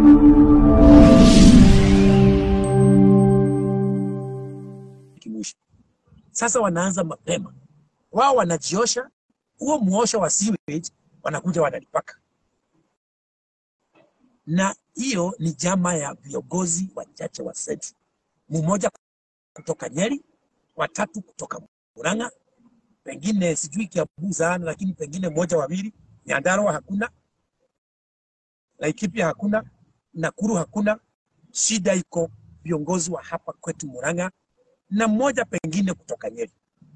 kimwisho. Sasa wanaanza mapema, wao wanajiosha, huo muosho wa sewage wanakuja wanalipaka, na hiyo ni jama ya viongozi wachache wa Central, mmoja kutoka Nyeri, watatu kutoka Murang'a, pengine sijui Kiambu sana, lakini pengine mmoja wawili. Nyandarua hakuna, Laikipia hakuna, Nakuru hakuna. Shida iko viongozi wa hapa kwetu Murang'a na mmoja pengine kutoka Nyeri.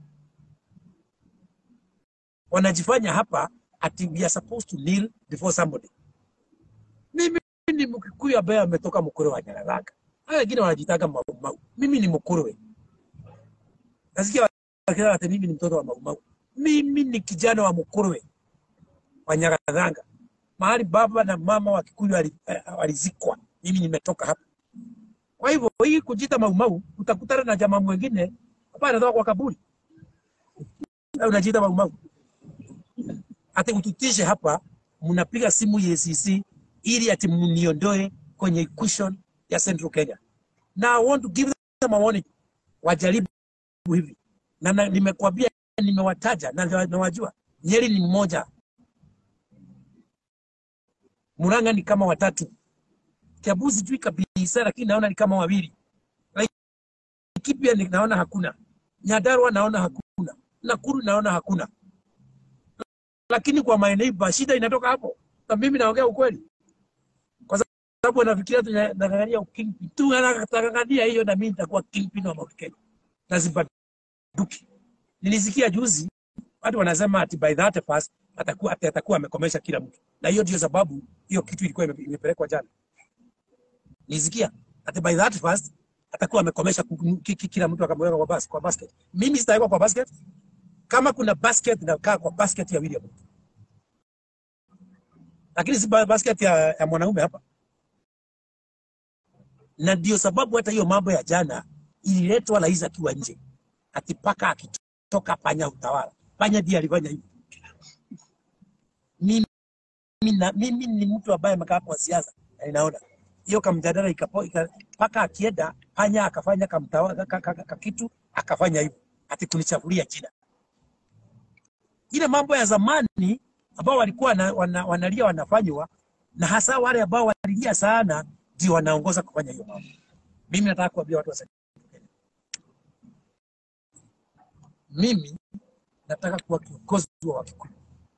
Wanajifanya hapa ati we are supposed to kneel before somebody. Mimi ni Mkikuyu ambaye ametoka Mukuru wa Nyaraganga. Hao wengine wanajitaka Mau Mau. Mimi ni Mkuruwe. Nasikia wakisema ati mimi ni mtoto wa Mau Mau. Mimi ni kijana wa Mkuruwe wa Nyaraganga. Mahali baba na mama wa Kikuyu wali- eh, walizikwa. Mimi nimetoka hapa. Kwa hivyo hii kujita Mau Mau utakutana na jamaa mwingine ambaye anatoka kwa kaburi. Na unajiita Mau Mau. Ati ututishe hapa mnapiga simu EACC ili ati mniondoe kwenye equation ya Central Kenya. Na I want to give them a warning. Wajaribu hivi. Na, na nimekwambia nimewataja na nawajua. Nyeri ni mmoja. Murang'a ni kama watatu. Kiambu sijui kabisa lakini naona ni kama wawili. Laikipia ni- naona hakuna. Nyandarua naona hakuna. Nakuru naona hakuna. Lakini kwa maeneo shida inatoka hapo. Na mimi naongea ukweli. Kwa sababu wanafikiria tunang'ang'ania ukingpin. Tunang'ang'ania hiyo na mimi nitakuwa kingpin wa Mount Kenya. Na zibaduki. Nilisikia juzi watu wanasema ati by that first atakuwa ati atakuwa amekomesha kila mtu. Na hiyo ndio sababu hiyo kitu ilikuwa ime- imepelekwa jana. Nilisikia ati by that first atakuwa amekomesha ku- ki- ki- kila mtu akamweka kwa bas, kwa basket. Mimi sitawekwa kwa basket. Kama kuna basket nakaa kwa basket ya William. Lakini si ba- basket ya, ya mwanaume hapa. Na ndio sababu hata hiyo mambo ya jana ililetwa rais akiwa nje. Ati paka akitoka panya utawala. Panya ndiye alifanya hivyo. Mimi, na, mimi ni mtu ambaye amekaa kwa siasa na ninaona hiyo kamjadala ikapo ika, paka akienda panya akafanya kamtawa ka, ka, ka, ka, kitu akafanya hivyo ati kunichafulia jina. Ile mambo ya zamani ambao walikuwa wana, wana, wanalia wanafanywa na hasa wale ambao walilia sana ndio wanaongoza kufanya hiyo mambo. Mimi nataka kuambia watu wa Central Kenya, mimi nataka kuwa kiongozi wa Wakikuyu,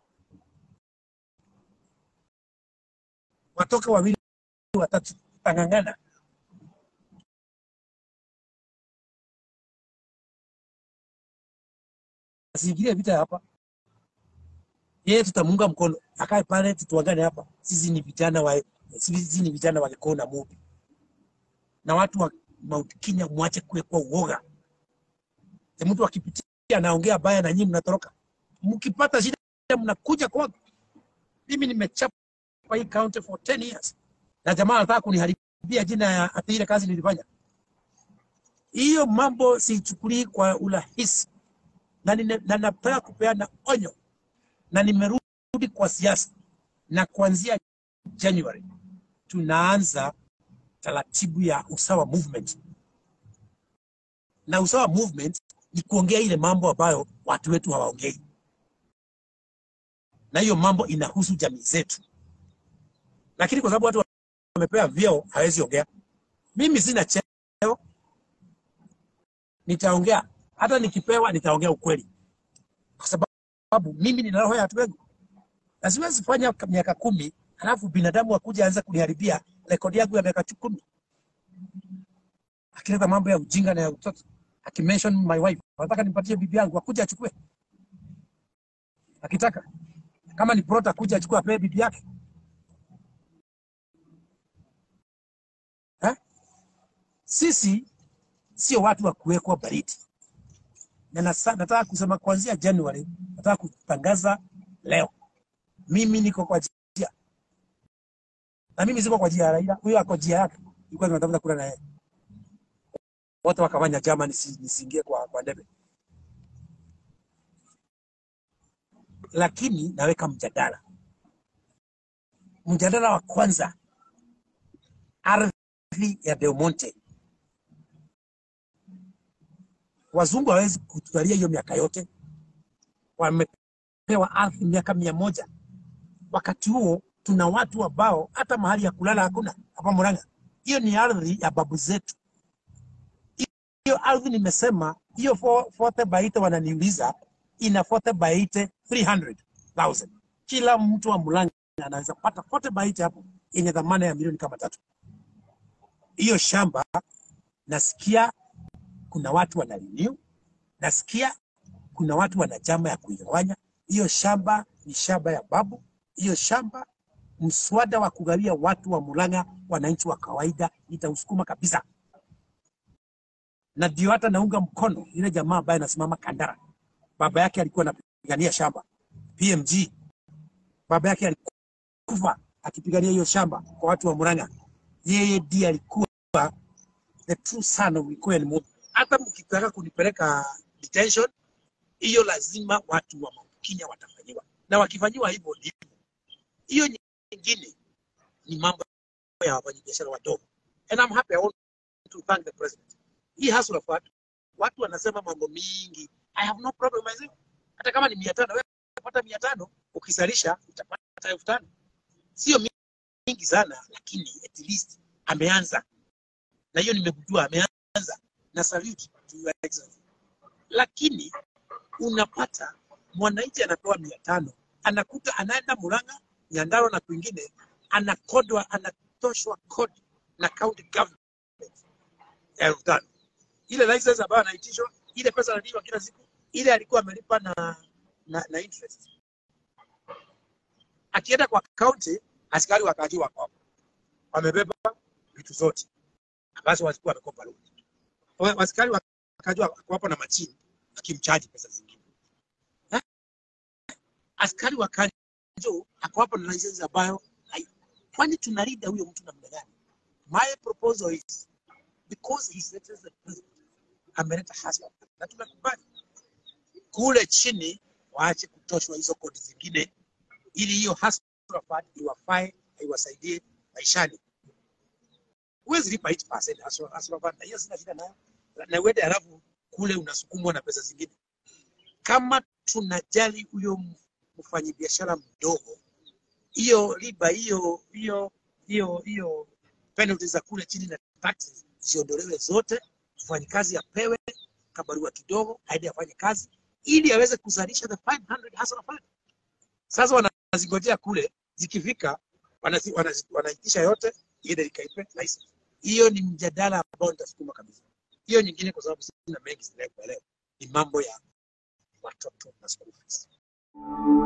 watoke wawili watatu, tang'ang'ana. Asiingilie vita hapa, yeye tutamuunga mkono, akae pale, tutuangane hapa. Sisi ni vijana wa sisi ni vijana wa Gikoo na Mubi, na watu wa Mount Kenya, mwache kuwekwa uoga. Ni mtu akipitia anaongea baya na nyinyi mnatoroka, mkipata shida mnakuja kwangu. Mimi nimechapa hii county for 10 years na jamaa anataka kuniharibia jina ya ati ile kazi nilifanya. Hiyo mambo siichukulii kwa urahisi, na, nine- na nataka kupeana onyo, na nimerudi kwa siasa, na kuanzia January tunaanza taratibu ya usawa movement, na usawa movement ni kuongea ile mambo ambayo watu wetu hawaongei, na hiyo mambo inahusu jamii zetu, lakini kwa sababu watu wamepewa vyeo hawezi ongea. Mimi sina cheo, nitaongea hata nikipewa, nitaongea ukweli, kwa sababu mimi nina roho ya watu wengi, na siwezi fanya ka- miaka kumi halafu binadamu akuja anza kuniharibia rekodi yangu ya miaka chu- kumi, akileta mambo ya ujinga na ya utoto, akimention my wife, nataka nimpatie bibi yangu akuja achukue, akitaka kama ni prota kuja achukue apee bibi yake eh? Sisi sio watu wa kuwekwa baridi, na nasa- nataka kusema kuanzia January, nataka kutangaza leo, mimi niko kwa njia na mimi siko kwa njia ya Raila, huyo ako njia yake, ilikuwa tunatafuta kula na yeye, wote wakafanya chama nisi, nisiingie kwa, kwa debe, lakini naweka mjadala. Mjadala wa kwanza ardhi ya Del Monte. Wazungu hawezi kutugalia hiyo miaka yote, wamepewa ardhi miaka mia moja. Wakati huo tuna watu ambao hata mahali ya kulala hakuna hapa Murang'a. Hiyo ni ardhi ya babu zetu. Hiyo ardhi nimesema, hiyo fo- forte baite wananiuliza ina forte baite 300,000. Kila mtu wa Murang'a anaweza pata forte baite hapo yenye dhamana ya milioni kama tatu. Hiyo shamba nasikia kuna watu wanaliniu, nasikia kuna watu wana chama ya kuigawanya. Hiyo shamba ni shamba ya babu. Hiyo shamba mswada wa kugawia watu wa Murang'a, wananchi wa kawaida, itausukuma kabisa, na ndio hata naunga mkono ile jamaa ambaye anasimama Kandara. Baba yake alikuwa anapigania shamba PMG, baba yake alikufa akipigania hiyo shamba kwa watu wa Murang'a. Yeye ndiye alikuwa the true son of Mikoel Mumo. Hata mkitaka kunipeleka detention, hiyo lazima watu wa Mount Kenya watafanyiwa, na wakifanyiwa hivyo ndivyo. Hiyo nyingine ni mambo ya wafanyabiashara wadogo, and I'm happy I want to thank the president. Hii hustle of watu, watu wanasema mambo mingi, I have no problem myself. Hata kama ni mia tano, wewe utapata mia tano, ukizalisha utapata elfu tano. Sio mingi sana, lakini at least ameanza, na hiyo nimegundua ameanza, na salute to your excellency. Lakini unapata mwananchi anapewa mia tano anakuta anaenda Murang'a, Nyandarua na kwingine anakodwa, anatoshwa kodi na county government ya elfu tano. Ile license ambayo anaitishwa, ile pesa analipa kila siku, ile alikuwa amelipa na, na, na interest. Akienda kwa county, askari wakaji wako hapo, wamebeba vitu zote ambazo walikuwa wamekopa loan. Wa- Askari wakajua wako hapo na machini akimchaji pesa zingine. Eh? Askari wakaja ako hapo na license ambayo hai- kwani tunalinda huyo mtu namna gani? My proposal is because his excellency the president ameleta hasla na tumekubali kule chini waache kutoshwa hizo kodi zingine, ili hiyo hasla fund iwafae iwasaidie maishani. Huwezi lipa 8% hasla hasla fund, na hiyo sina shida nayo, na uende halafu kule unasukumwa na pesa zingine. Kama tunajali huyo mfanyabiashara mdogo, hiyo riba hiyo hiyo hiyo hiyo penalties za kule chini na taxes ziondolewe zote, mfanyikazi apewe kabarua kidogo aende afanye kazi ili aweze kuzalisha the 500 hustle fund. Sasa wanazingojea kule, zikifika wanazi- wanazi- wanaitisha yote ile ikaipe license. Hiyo ni mjadala ambao nitasukuma kabisa. Hiyo nyingine, kwa sababu sina mengi sinakuelewa, ni mambo ya watoto na school fees.